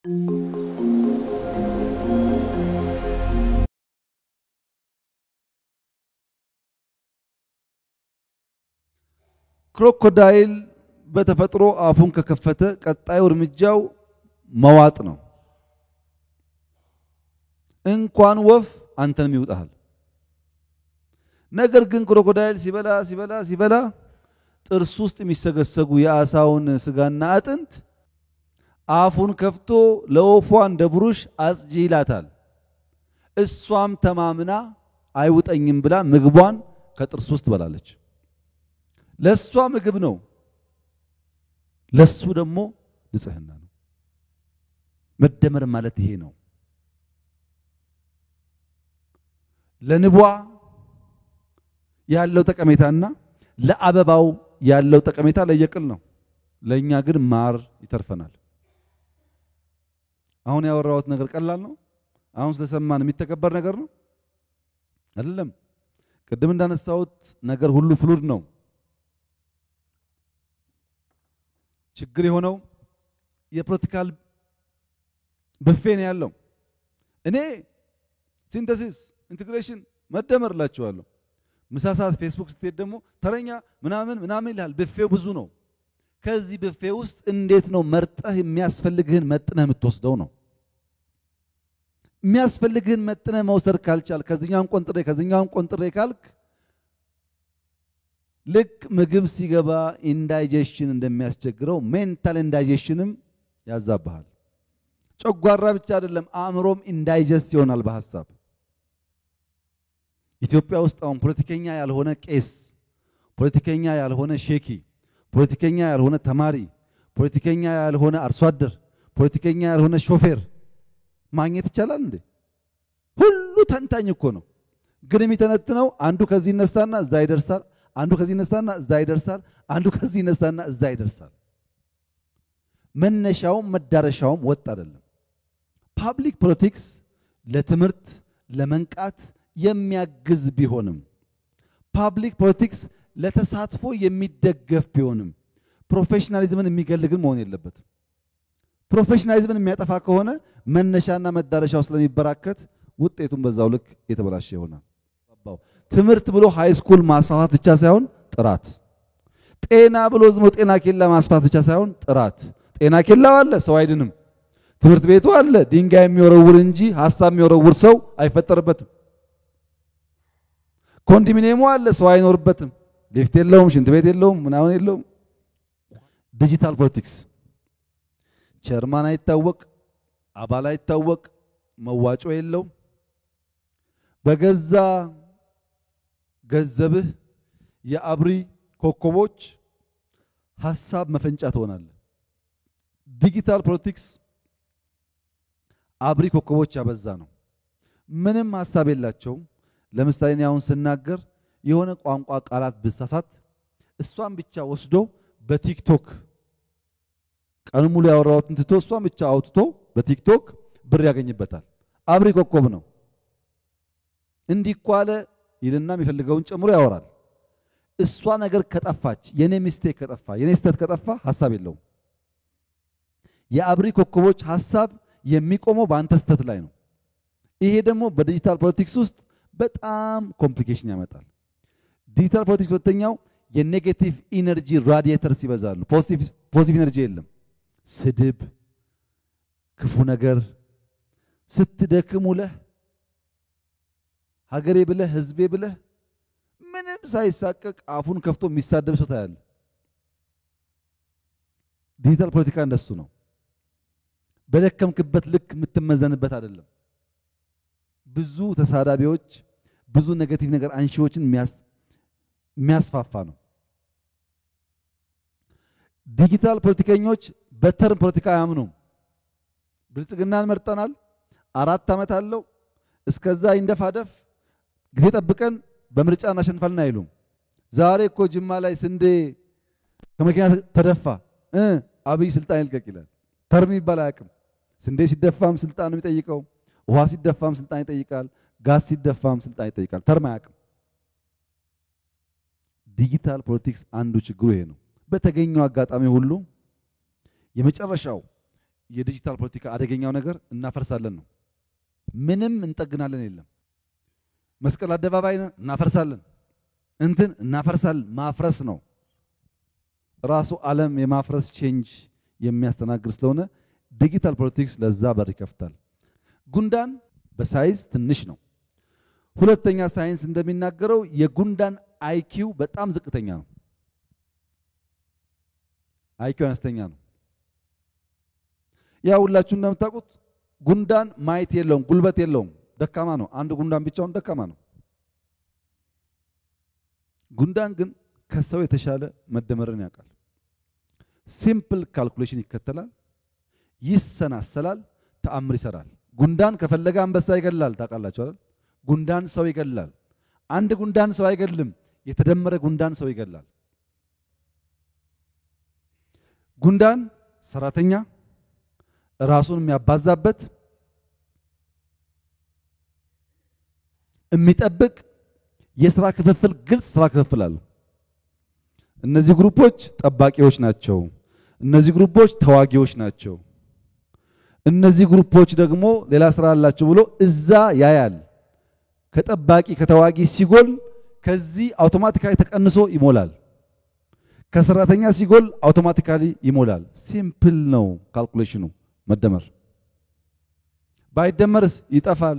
ክሮኮዳይል በተፈጥሮ አፉን ከከፈተ ቀጣዩ እርምጃው መዋጥ ነው። እንኳን ወፍ አንተንም ይውጣሃል። ነገር ግን ክሮኮዳይል ሲበላ ሲበላ ሲበላ ጥርስ ውስጥ የሚሰገሰጉ የአሳውን ስጋና አጥንት አፉን ከፍቶ ለወፏ እንደ ብሩሽ አጽጂ ይላታል። እሷም ተማምና አይውጠኝም ብላ ምግቧን ከጥርስ ውስጥ ትበላለች። ለሷ ምግብ ነው፣ ለሱ ደግሞ ንጽህና ነው። መደመር ማለት ይሄ ነው። ለንቧ ያለው ጠቀሜታና ለአበባው ያለው ጠቀሜታ ለየቅል ነው። ለእኛ ግን ማር ይተርፈናል። አሁን ያወራሁት ነገር ቀላል ነው። አሁን ስለሰማን የሚተከበር ነገር ነው አይደለም። ቅድም እንዳነሳሁት ነገር ሁሉ ፍሉድ ነው። ችግር የሆነው የፖለቲካል ብፌ ነው ያለው። እኔ ሲንተሲስ ኢንቴግሬሽን መደመር እላችኋለሁ። ምሳ ሰዓት ፌስቡክ ስትሄድ ደግሞ ተረኛ ምናምን ምናምን ይልሃል። ብፌው ብዙ ነው። ከዚህ ብፌ ውስጥ እንዴት ነው መርጠህ የሚያስፈልግህን መጥነህ የምትወስደው ነው። የሚያስፈልግህን መጥነህ መውሰድ ካልቻል ከዚኛውን ቆንጥሬ ከዚኛውን ቆንጥሬ ካልክ ልክ ምግብ ሲገባ ኢንዳይጀሽን እንደሚያስቸግረው ሜንታል ኢንዳይጀሽንም ያዛብሃል። ጨጓራ ብቻ አይደለም አእምሮም ኢንዳይጀስት ይሆናል በሐሳብ ኢትዮጵያ ውስጥ አሁን ፖለቲከኛ ያልሆነ ቄስ፣ ፖለቲከኛ ያልሆነ ሼኪ፣ ፖለቲከኛ ያልሆነ ተማሪ፣ ፖለቲከኛ ያልሆነ አርሶ አደር፣ ፖለቲከኛ ያልሆነ ሾፌር ማግኘት ይቻላል እንዴ? ሁሉ ተንታኝ እኮ ነው። ግን የሚተነትነው አንዱ ከዚህ ይነሳና እዛ ይደርሳል፣ አንዱ ከዚህ ይነሳና እዛ ይደርሳል፣ አንዱ ከዚህ ይነሳና እዛ ይደርሳል። መነሻውም መዳረሻውም ወጥ አይደለም። ፓብሊክ ፖለቲክስ ለትምህርት ለመንቃት የሚያግዝ ቢሆንም ፓብሊክ ፖለቲክስ ለተሳትፎ የሚደገፍ ቢሆንም ፕሮፌሽናሊዝምን የሚገል ግን መሆን የለበትም። ፕሮፌሽናሊዝምን የሚያጠፋ ከሆነ መነሻና መዳረሻው ስለሚበራከት ውጤቱን በዛው ልክ የተበላሸ ይሆናል። ትምህርት ብሎ ሃይ ስኩል ማስፋፋት ብቻ ሳይሆን ጥራት፣ ጤና ብሎ ዝም ጤና ኬላ ማስፋት ብቻ ሳይሆን ጥራት። ጤና ኬላው አለ፣ ሰው አይድንም። ትምህርት ቤቱ አለ፣ ድንጋይ የሚወረውር እንጂ ሀሳብ የሚወረውር ሰው አይፈጠርበትም። ኮንዶሚኒየሙ አለ፣ ሰው አይኖርበትም። ሊፍት የለውም፣ ሽንት ቤት የለውም፣ ምናምን የለውም። ዲጂታል ፖለቲክስ ቸርማን አይታወቅ፣ አባል አይታወቅ፣ መዋጮ የለው። በገዛ ገንዘብህ የአብሪ ኮከቦች ሀሳብ መፈንጫ ትሆናለህ። ዲጂታል ፖለቲክስ አብሪ ኮከቦች ያበዛ ነው። ምንም ሀሳብ የላቸውም። ለምሳሌ እኔ አሁን ስናገር የሆነ ቋንቋ ቃላት ብሳሳት እሷን ብቻ ወስዶ በቲክቶክ ቀን ሙሉ ያወራሁትን ትቶ እሷን ብቻ አውጥቶ በቲክቶክ ብር ያገኝበታል። አብሪ ኮከብ ነው። እንዲህ እኮ አለ ይልና የሚፈልገውን ጨምሮ ያወራል። እሷ ነገር ከጠፋች የኔ ሚስቴክ ከጠፋ የኔ ስተት ከጠፋ ሀሳብ የለውም። የአብሪ ኮከቦች ሀሳብ የሚቆመው በአንተ ስተት ላይ ነው። ይሄ ደግሞ በዲጂታል ፖለቲክስ ውስጥ በጣም ኮምፕሊኬሽን ያመጣል። ዲጂታል ፖለቲክስ ሁለተኛው የኔጌቲቭ ኢነርጂ ራዲየተርስ ይበዛሉ። ፖዚቲቭ ኢነርጂ የለም። ስድብ፣ ክፉ ነገር ስትደክም ውለህ ሀገሬ ብለህ ህዝቤ ብለህ ምንም ሳይሳቀቅ አፉን ከፍቶ የሚሳደብ ሰው ታያለህ። ዲጂታል ፖለቲካ እንደሱ ነው። በደከምክበት ልክ የምትመዘንበት አይደለም። ብዙ ተሳዳቢዎች፣ ብዙ ኔጌቲቭ ነገር አንሺዎችን የሚያስፋፋ ነው። ዲጂታል ፖለቲከኞች በተርም ፖለቲካ አያምኑም። ብልጽግናን መርጠናል፣ አራት ዓመት አለው፣ እስከዛ ይንደፋደፍ፣ ጊዜ ጠብቀን በምርጫ እናሸንፋለን አይሉም። ዛሬ እኮ ጅማ ላይ ስንዴ ከመኪና ተደፋ እ አብይ ስልጣን ይልቀቅ ይላል። ተርም ይባል አያውቅም። ስንዴ ሲደፋም ስልጣን ነው የሚጠይቀው። ውሃ ሲደፋም ስልጣን ይጠይቃል። ጋዝ ሲደፋም ስልጣን ይጠይቃል። ተርም አያውቅም። ዲጂታል ፖለቲክስ አንዱ ችግሩ ይሄ ነው። በተገኘው አጋጣሚ ሁሉ የመጨረሻው የዲጂታል ፖለቲካ አደገኛው ነገር እናፈርሳለን ነው። ምንም እንጠግናለን የለም። መስቀል አደባባይ እናፈርሳለን፣ እንትን እናፈርሳለን። ማፍረስ ነው ራሱ ዓለም የማፍረስ ቼንጅ የሚያስተናግድ ስለሆነ ዲጂታል ፖለቲክስ ለዛ በር ይከፍታል። ጉንዳን በሳይዝ ትንሽ ነው። ሁለተኛ ሳይንስ እንደሚናገረው የጉንዳን አይኪው በጣም ዝቅተኛ ነው። አይኪው አነስተኛ ነው። ያ ሁላችሁ እንደምታውቁት ጉንዳን ማየት የለውም፣ ጉልበት የለውም፣ ደካማ ነው። አንድ ጉንዳን ብቻውን ደካማ ነው። ጉንዳን ግን ከሰው የተሻለ መደመርን ያውቃል። ሲምፕል ካልኩሌሽን ይከተላል፣ ይሰናሰላል፣ ተአምር ይሰራል። ጉንዳን ከፈለገ አንበሳ ይገላል። ታውቃላችሁ አይደል? ጉንዳን ሰው ይገላል። አንድ ጉንዳን ሰው አይገልም፣ የተደመረ ጉንዳን ሰው ይገላል። ጉንዳን ሰራተኛ ራሱን የሚያባዛበት የሚጠብቅ የስራ ክፍፍል ግልጽ ስራ ክፍፍል አለው። እነዚህ ግሩፖች ጠባቂዎች ናቸው። እነዚህ ግሩፖች ተዋጊዎች ናቸው። እነዚህ ግሩፖች ደግሞ ሌላ ስራ አላቸው ብሎ እዛ ያያል። ከጠባቂ ከተዋጊ ሲጎል ከዚህ አውቶማቲካሊ ተቀንሶ ይሞላል። ከሰራተኛ ሲጎል አውቶማቲካሊ ይሞላል። ሲምፕል ነው ካልኩሌሽኑ። መደመር ባይደመርስ ይጠፋል።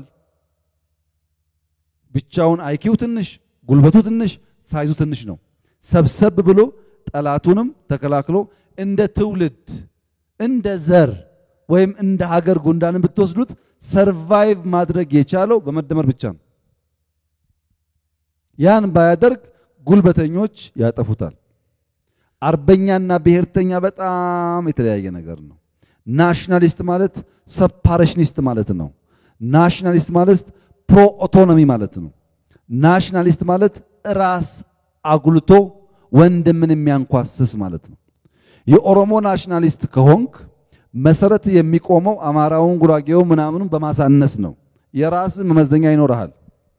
ብቻውን አይኪው ትንሽ፣ ጉልበቱ ትንሽ፣ ሳይዙ ትንሽ ነው። ሰብሰብ ብሎ ጠላቱንም ተከላክሎ እንደ ትውልድ እንደ ዘር ወይም እንደ ሀገር ጉንዳንን ብትወስዱት ሰርቫይቭ ማድረግ የቻለው በመደመር ብቻ ነው። ያን ባያደርግ ጉልበተኞች ያጠፉታል። አርበኛና ብሔርተኛ በጣም የተለያየ ነገር ነው። ናሽናሊስት ማለት ሰፓሬሽኒስት ማለት ነው። ናሽናሊስት ማለት ፕሮ ኦቶኖሚ ማለት ነው። ናሽናሊስት ማለት ራስ አጉልቶ ወንድምን የሚያንኳስስ ማለት ነው። የኦሮሞ ናሽናሊስት ከሆንክ መሰረት የሚቆመው አማራውን፣ ጉራጌው ምናምኑን በማሳነስ ነው። የራስ መመዘኛ ይኖርሃል።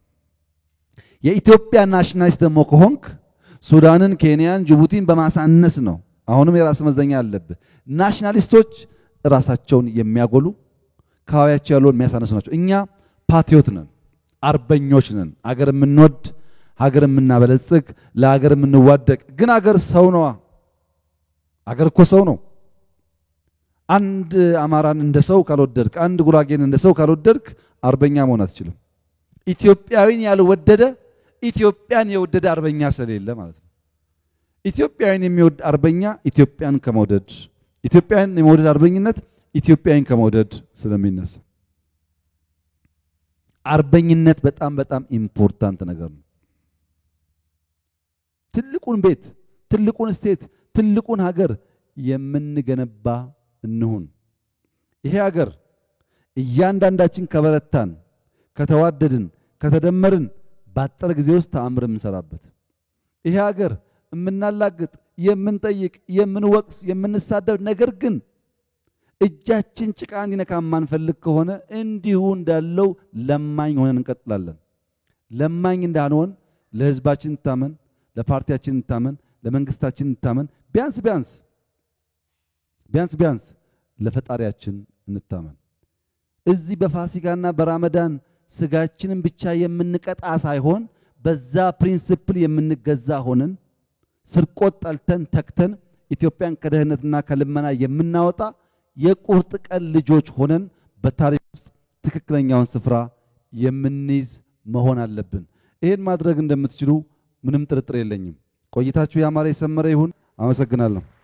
የኢትዮጵያ ናሽናሊስት ደግሞ ከሆንክ ሱዳንን፣ ኬንያን፣ ጅቡቲን በማሳነስ ነው። አሁንም የራስ መመዘኛ አለብህ። ናሽናሊስቶች ራሳቸውን የሚያጎሉ አካባቢያቸው ያለውን የሚያሳነሱ ናቸው። እኛ ፓትሪዮት ነን፣ አርበኞች ነን። አገር የምንወድ ሀገር የምናበለጽግ ለሀገር የምንዋደቅ ግን አገር ሰው ነዋ። አገር እኮ ሰው ነው። አንድ አማራን እንደ ሰው ካልወደድክ፣ አንድ ጉራጌን እንደ ሰው ካልወደድክ አርበኛ መሆን አትችልም። ኢትዮጵያዊን ያልወደደ ኢትዮጵያን የወደደ አርበኛ ስለሌለ ማለት ነው። ኢትዮጵያዊን የሚወድ አርበኛ ኢትዮጵያን ከመውደድ ኢትዮጵያን የመውደድ አርበኝነት ኢትዮጵያን ከመውደድ ስለሚነሳ አርበኝነት በጣም በጣም ኢምፖርታንት ነገር ነው። ትልቁን ቤት፣ ትልቁን ስቴት፣ ትልቁን ሀገር የምንገነባ እንሁን። ይሄ ሀገር እያንዳንዳችን ከበረታን፣ ከተዋደድን፣ ከተደመርን ባጠረ ጊዜ ውስጥ ተአምር የምንሰራበት ይሄ ሀገር የምናላግጥ፣ የምንጠይቅ፣ የምንወቅስ፣ የምንሳደብ ነገር ግን እጃችን ጭቃ እንዲነካ የማንፈልግ ከሆነ እንዲሁ እንዳለው ለማኝ ሆነን እንቀጥላለን። ለማኝ እንዳንሆን ለሕዝባችን እንታመን፣ ለፓርቲያችን እንታመን፣ ለመንግስታችን እንታመን። ቢያንስ ቢያንስ ቢያንስ ቢያንስ ለፈጣሪያችን እንታመን። እዚህ በፋሲካና በራመዳን ስጋችንን ብቻ የምንቀጣ ሳይሆን በዛ ፕሪንስፕል የምንገዛ ሆነን ስርቆት ጠልተን ተክተን ኢትዮጵያን ከድህነትና ከልመና የምናወጣ የቁርጥ ቀን ልጆች ሆነን በታሪክ ውስጥ ትክክለኛውን ስፍራ የምንይዝ መሆን አለብን። ይሄን ማድረግ እንደምትችሉ ምንም ጥርጥር የለኝም። ቆይታችሁ ያማረ የሰመረ ይሁን። አመሰግናለሁ።